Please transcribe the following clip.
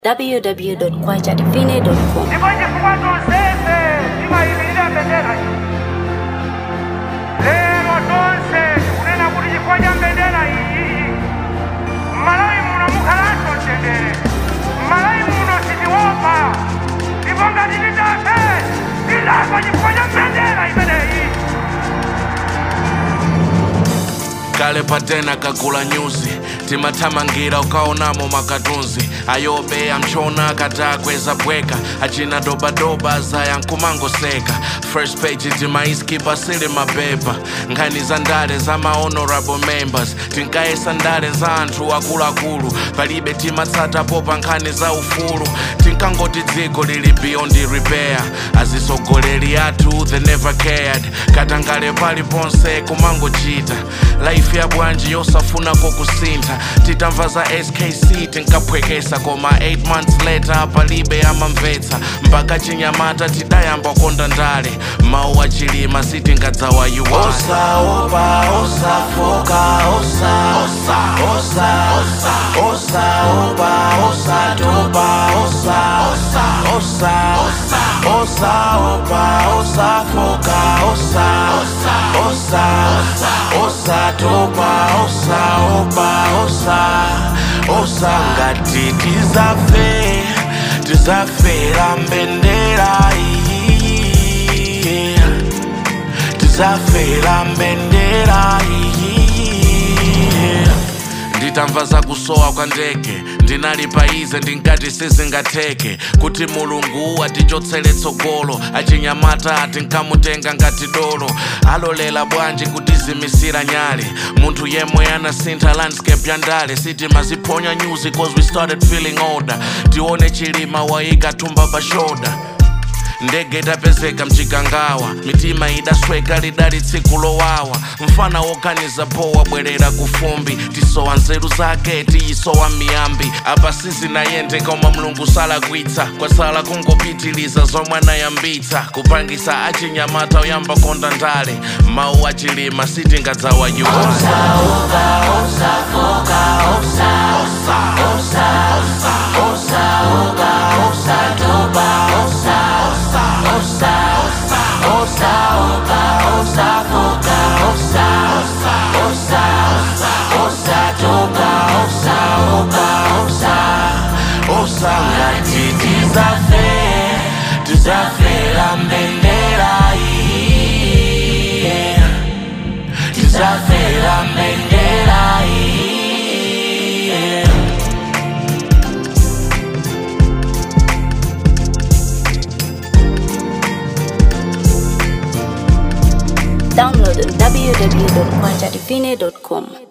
www.kwajadivine.com. Ndikoje kukwata onsese timayimilira mbendera iyi lero tonse kunena kuti chifukwa cha mbendera iyi m'malawi muno mukhalanso mtendere m'malawi muno sitiopa ndipo ngati titafe tilafa chifukwa cha mbendera imeneyi kale patena kagula nyuzi timathamangira ukaonamo makatunzi ayobe amchona katakweza bweka achina dobadoba zaya nkumangoseka first page timaiskipa sili mapepa nkhani za ndale za mahonorable members tinkayesa ndale za anthu akuluakulu palibe timatsatapo pa nkhani za ufulu tinkangoti dziko lili beyond repair azisogoleri athu they never cared katangale paliponse kumangochita life ya bwanji yosafunako kusintha titamva za skc tinkaphwekesa koma 8 months later palibe amamvetsa mpaka chinyamata tidayamba konda ndale mawu achilima sitingadzawa yuwala osaopa osafoka osa osa osa osa osaopa osatopa osa osa osa osa osaopa osafoka osa osa osa osa osatopa osaopa osa osa ngati tizafe tizafera mbendera iyi tizafera mbendera iyi nditamva za kusowa kwa ndege ndinali paize ndinkati sizingatheke kuti mulungu atichotsere tsogolo achinyamata tinkamutenga ngati dolo alolela bwanji kutizimisira nyale munthu yemwe anasintha landscape ya ndale sitimaziphonya news cause we started feeling older tione chilima waika thumba pa shoulder ndege itapezeka mchikangawa mitima idasweka lidali tsiku lowawa mfana woganiza po wabwerera kufumbi tisowa nzeru zake tiyisowa miyambi apa sizinayende koma mlungu salakwitsa kwasala kungopitiliza zomwe anayambitsa kupangisa achinyamata oyamba konda ndale mawu achilima sitingadzawa yuwala osangati tizafe tizafera mbendera iyi tizafera mbendera iyi Download on www.kwajadivine.com.